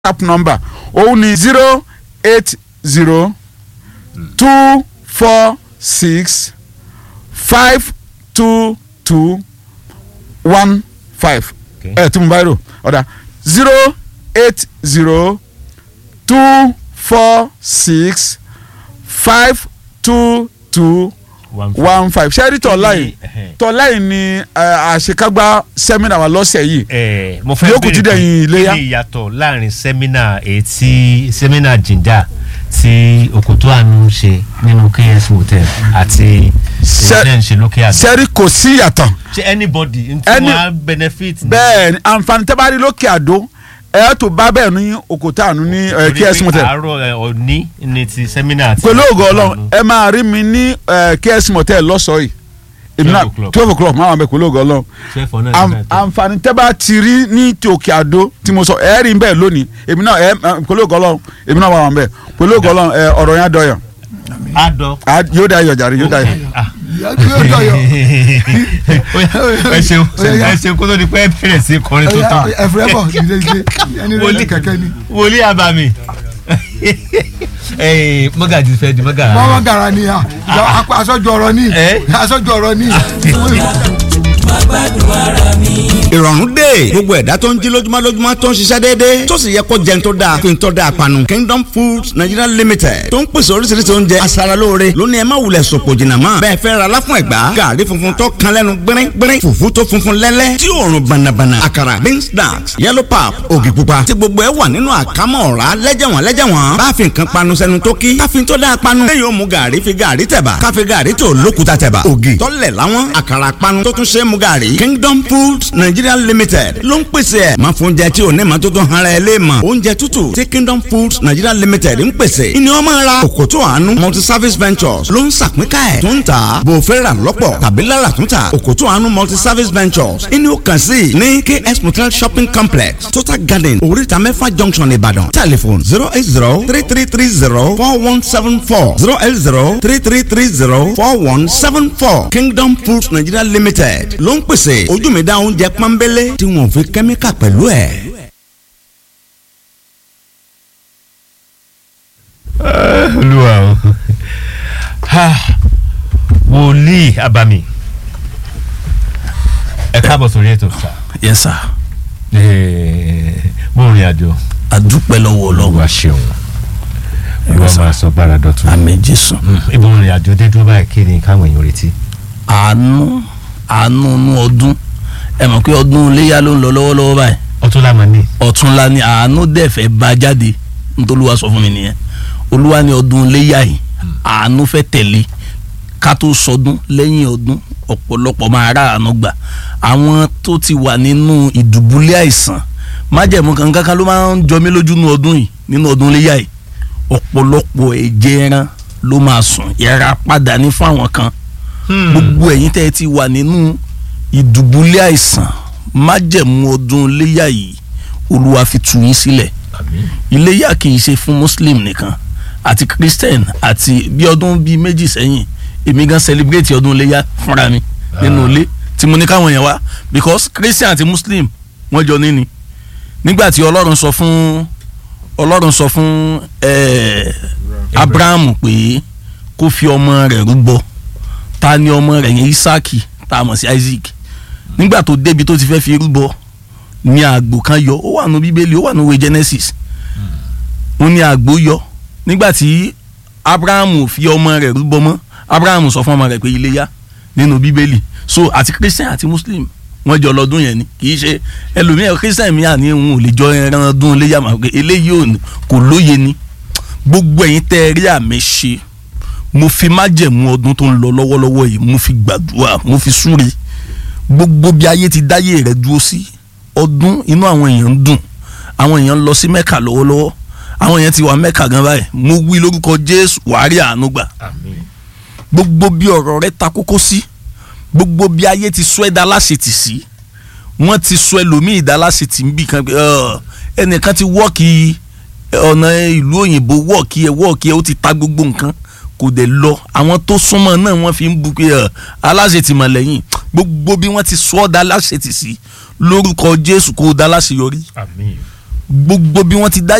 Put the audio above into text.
app number òun ni zero eight zero two four six five two two one five Okay. ẹ tí mo bá rò ọ̀dà zero eight zero two four six five two two one one five ṣẹ́rí tọ́láì Ẹhẹn. tọ́láì ni eh, àṣekágbá sẹ́mínà wa lọ́sẹ̀ yìí ẹ mo fẹ́ Yóò kù ti béèrè dẹ̀yìn pé iléyá. kí ni ìyàtọ̀ láàrin sẹ́mínà ètí sẹ́mínà jìndà tí òkòtó àánú ń ṣe nínú ks hotel àti Ṣe- ìṣẹ́ ń ṣe lókè àgbà. ṣẹ́rí kò sí ìyàtọ̀ ṣé anybody n tí Any- wọ́n á benefit. ní- bẹ́ẹ̀ ni àǹfààní tẹ́ bá rí lókè àdó ẹ̀ tó bá bẹ́ẹ̀ ní òkòtà àánú ní eh, torí ks pé motel àárọ̀ ẹ, òní ni ti sẹ́mínà àti. pẹ̀lú ògo òkòtó ọlọ́run àánú. ẹ máa rí mi ní eh, ks motel lọ́sọ̀ọ́ yìí èmi náà 12 o'clock. twelve o'clock máa wà mẹ́ pẹ̀lú ògo ọlọ́run twelve for nine Am- nine ten. àǹfààní tẹ́ bá ti rí ní ti òkè àdó tí mo sọ ẹ̀ rí bẹ́ẹ̀ lónìí èmi náà ẹ̀ pẹ̀lú ògo ọlọ́run èmi náà wà wà mẹ́ pẹ̀lú ògo ọlọ́run ẹ̀ ọ̀rọ̀ yẹn á dọ̀yọ̀ adọ. Á- yóò dá iyọ̀ jàre yóò dá iyọ̀. Ah. yóò dọ̀yọ̀. ẹ ṣeun ẹ ṣeun kó tó di pé ẹ bẹ̀rẹ̀ sí kọrin tó tán. ẹ̀fẹ̀ bọ̀ dídé dídé ẹni rẹ̀ ní kẹ̀kẹ́ ni. wòlíì àbàmì mọ́gàjì fẹ́ di mọ́gà. mọ́wọ́ gara ni ha aṣọ́jú ọ̀rọ̀ ni Eh? aṣọ́jú ọ̀rọ̀ ni. ìrọ̀rùn dé gbogbo ẹ̀dá tó ń jí lójúmọ́ lójúmọ́ tó ń ṣiṣẹ́ déédéé tó sì yẹ kó jẹun tó dáa fi ń tọ́ da panu Kingdom Foods Nigeria Limited tó ń pèsè oríṣiríṣi oúnjẹ aṣaralóore lónìí ẹ má wulẹ̀ sòpò jìnnà mọ́ bẹ́ẹ̀ fẹ́ ra láfún ẹ̀gbá gàrí funfun tó kan lẹ́nu gbẹ́rẹ́ gbẹ́rẹ́ fùfú tó funfun lẹ́lẹ́ tí òórùn bànàbànà àkàrà beans snacks yellow pap ògì pupa tí gbogbo ẹ wà nínú àkámọ́ ọ̀rá lẹ́jẹ̀wọ̀n lẹ́jẹ̀wọ̀n bá fi nǹkan panu sẹ́nu tó kí káfí tó dáa panu lẹ́yìn ó mu gàrí fi gàrí tẹ̀bà káfí gàrí tó lókùtà tẹ̀bà ògì tọ́lẹ̀ láwọn àkàrà panu tó tún ṣe é mu gàrí Kingdom Foods Nigeria Limited ló ń pèsè ẹ̀ máa fún oúnjẹ tí ò ní ma tó tún hara ẹ lé mọ̀ oúnjẹ tútù tí Kingdom Foods Nigeria Limited ń pèsè ìní wọn máa ra òkòtó àánú multi service ventures ló ń sàpínká ẹ̀ tó ń tà bò fẹ́ rà lọ́pọ̀ tàbí lára tó ń tà òkòtó àánú multi service ventures ìní ó kàn sí ní KS Motel shopping complex Total Garden oríta mẹ́fà junction Ìbàdàn telephone zero eight zero three three three zero four one seven four zero eight zero three three three zero four one seven four Kingdom Foods Nigeria Limited ló ń pèsè ojú mi dá oúnjẹ pọ́nbélé tí wọ́n fi kẹ́míkà pẹ̀lú ẹ̀. olúwa o Ha, wòlíì àbàmì ẹ káàbọ̀ sórí ètò sá yes sir mo rìn àjò adúpẹ́ lọ́wọ́ ọlọ́run olúwa ṣeun olúwa máa sọ bára dọ̀tun àmì jésù ibo rìn àjò dé dúró báyìí kí ni káwọn èèyàn retí. àánú àánú inú ọdún ẹ mọ̀ pé ọdún iléyà ló ń lọ lọ́wọ́lọ́wọ́ báyìí ọtún lámà ní. ọ̀túnla ni àánú dẹ̀ fẹ́ bá jáde nítorí olúwa sọ fún mi nìyẹn olúwa ní ọdún iléyà yìí àánú fẹ́ tẹ̀lé ká tó sọdún lẹ́yìn ọdún ọ̀pọ̀lọpọ̀ máa rà àánú gbà àwọn tó ti wà nínú ìdùbúlẹ̀ àìsàn májẹ̀mú kankan kan ló máa ń jọ mí lójú nínú ọdún yìí nínú ọdún iléyà yìí ọ̀pọ̀lọpọ̀ ẹ̀jẹ̀ ẹran ló máa sùn yẹra padà ní fún àwọn kan gbogbo ẹ̀yin tẹ́ ẹ ti wà nínú ìdùbúlẹ̀ àìsàn májẹ̀mú ọdún iléyà yìí olúwa fi tù yín sílẹ̀ iléyà kì í ṣe fún muslim nìkan àti christian àti bí ọdún bíi méjì sẹ́yìn èmi gan celebrate ọdún iléyà fúnra mi nínú ilé tí mo ní káwọn yẹn wá because christian àti muslim wọ́n jọ níní nígbà tí ọlọ́run sọ fún ọlọ́run sọ fún eh, abrahamu pé kó fi ọmọ rẹ̀ rúbọ ta ni ọmọ rẹ̀ yẹn isaki tá a mọ̀ sí isaac nígbà tó débi tó ti fẹ́ fi rúbọ ní àgbò kan yọ ó wà nù bíbélì ó wà nù ìwé genesis ó ní àgbò yọ nígbà tí abrahamu fi ọmọ rẹ̀ rúbọ mọ́ abrahamu sọ fún ọmọ rẹ̀ pé iléyá nínú bíbélì so àti christian àti muslim wọ́n jọ lọ́dún yẹn ni kì í ṣe ẹlòmíràn christian mi àní òun ò lè jọ ẹran ọdún iléyá mà pé eléyìí ò ní kò lóye ni gbogbo ẹ̀yin tẹ́ ẹ rí àmì ṣe mo fi májẹ̀mú ọdún tó ń lọ lọ́wọ́lọ́wọ́ yìí mo fi gbàdúrà mo fi súre gbogbo bí ayé ti dáyé rẹ̀ dúró sí ọdún inú àwọn èèyàn ń dùn àwọn èèyàn ń lọ sí mẹ́kà lọ́wọ́lọ́wọ́ àwọn èèyàn ti wà mẹ́kà gan báyìí mo wí lórúkọ jésù wàá rí àánú gbà gbogbo bí ọ̀rọ̀ rẹ ta kókó sí gbogbo bí ayé ti sọ ẹ̀dá láṣetì sí wọ́n ti sọ ẹlòmíì ìdá láṣetì ń bì kan pé "Ọ̀, ẹnìkan ti wọ́ọ̀kì ọ̀nà ìlú òyìnbó wọ́ọ̀kì ẹ̀ wọ́ọ̀kì ẹ̀ ó ti ta gbogbo nǹkan kò dẹ̀ lọ àwọn tó súnmọ́ náà wọ́n fi ń bu pé "Ọ̀, aláṣetì mọ̀ lẹ́yìn gbogbo bí wọ́n ti sọ ọ́ dá láṣetì sí lórúkọ jésù kó o dá láṣeyọrí àmín gbogbo bí wọ́n ti dá